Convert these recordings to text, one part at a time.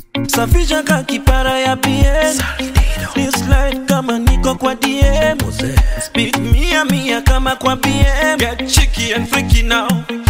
safisha ka kipara ya PM Ni slide kama niko kwa DM Speed mia mia kama kwa BM Get cheeky and freaky now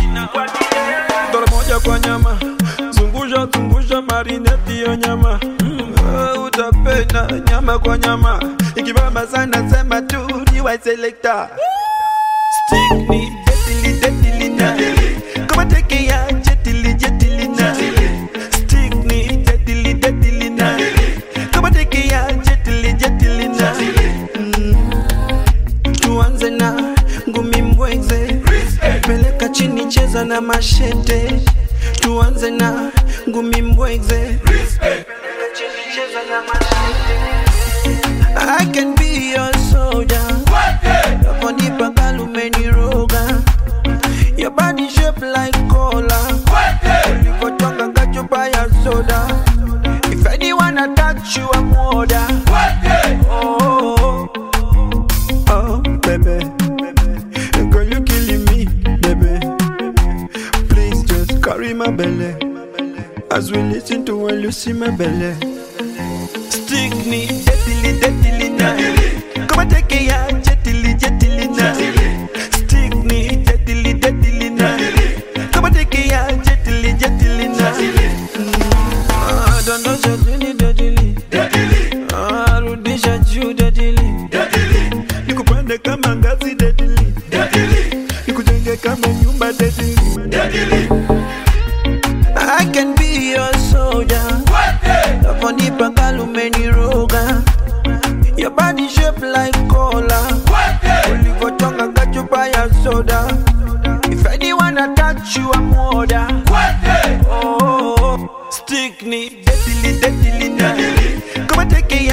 Dola moja kwa nyama zungusha zungusha marineti yo nyama mm, uh, utapenda nyama kwa nyama ikibamba sana sema tu ni wa selector Stick ni deadly deadly na Kama teke ya jetili jetili na Stick ni deadly deadly na Kama teke ya jetili jetili na Mm. Tuanze na ngumi mbweze Peleka chini cheza na mashete Tuanze na ngumi mbweze Peleka chini cheza na mashete I can be your soldier Naponipa kalumeniroga Your body shape like cola Ulivotonga kachupa ya soda If anyone attack you I'm order Oh, oh, oh baby girl you killing me baby please just carry my belly as we listen to when you see my belly Stick ni deadly deadly na Kama teke ya jetili jetili na Stick ni deadly deadly na Kama teke ya jetili jetili na Ah, Dondosha chini deadly Ah, Rudisha juu deadly nikupande kama ngazi dedili nikujenge kama nyumba dedili I can be your soldier Naponipa kalumeniroga Your body shape like cola Ulivotonga kachupa ya soda If anyone attack you I'm order Oh, stick ni deadly deadly na Kama teke